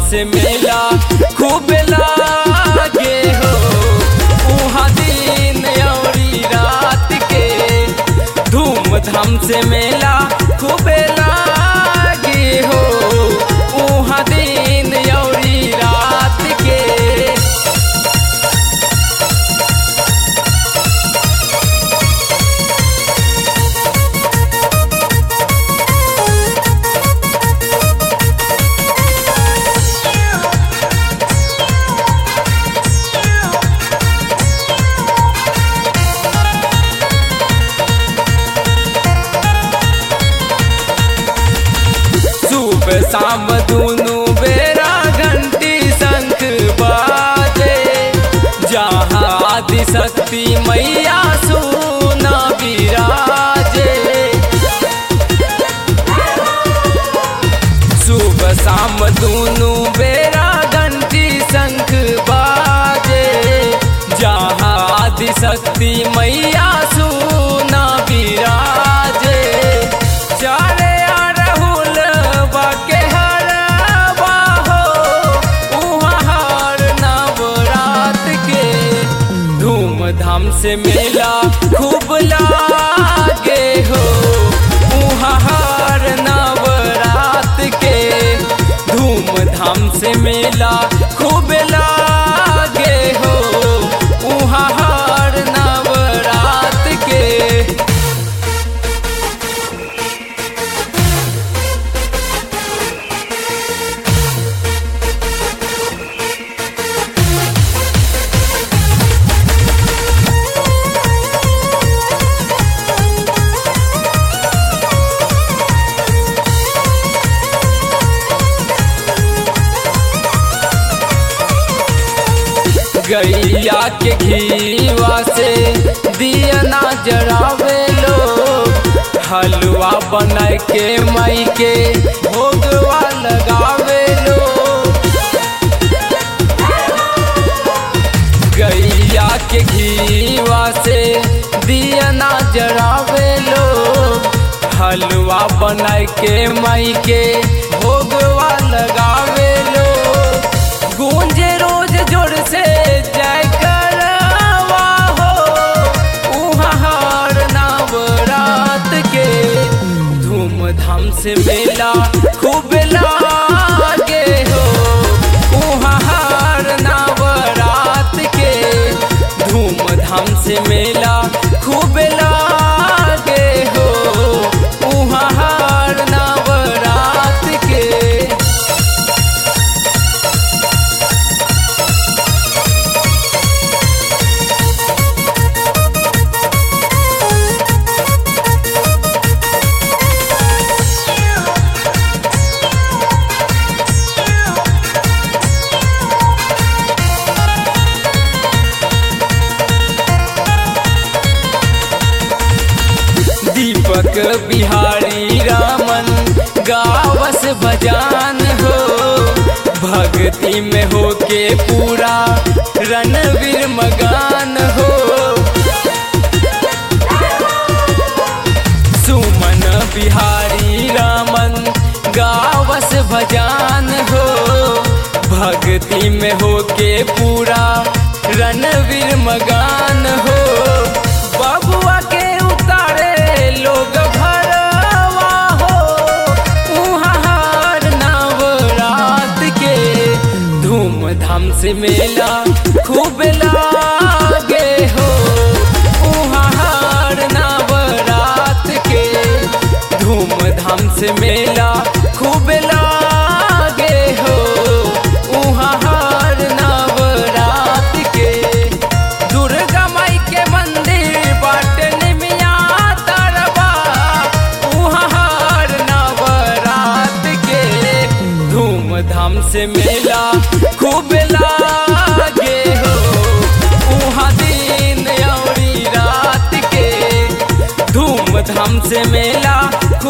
से मेला खूब लागे हो उहाँ दिन औरी रात के धूमधाम से मेला खूब लागे हो उहाँ दिन औरी रात के सुबह शाम दुनू बेरा घंटी शंख बाजे जहाँ आदि शक्ति मैया सुना विराजे सुबह शाम दुनू बेरा घंटी शंख बाजे जहाँ आदि शक्ति मैया सुना विराजे चारे अरहुल बाके हरवा हो उहाँ हर नवरात के धूमधाम से मेला खूब लागे हो उहाँ हर नवरात के धूमधाम से मेला खूब लागे हो उहाँ हर नवरात के गैया के घीवा से दिया ना जरावे लोग हलवा बनाए के मई के भोगवा लगावे लोग गैया के घीवा से दिया ना जरावे लोग हलवा बनाए के मई के भोगवा लगावे लोग गूंजे रोज जोर से जय करवा हो उहाँ हर नवरात के धूमधाम से मेला खूब लागे हो उहाँ हर नवरात के धूमधाम से मेला खूब लागे हो उहाँ हर नवरात के दीपक बिहारी रामन गावस भजान हो भक्ति में हो के पूरा रणवीर मगान हो सुमन बिहारी रामन गावस भजान हो भक्ति में हो के पूरा रणवीर मगान हो बबुआ के उतारे लोग भरवा हो उहाँ हर नवरात के धूमधाम से मेला खूब लागे हो उहाँ हर नवरात के धूमधाम से मेला खूब लागे हो उहाँ हर नवरात के दुर्गा माई के मंदिर बाटे निमिया तरबा उहाँ हर नवरात के धूमधाम से मेला खूब लागे हो उहाँ दिन औरी रात के धूमधाम से मेला खूब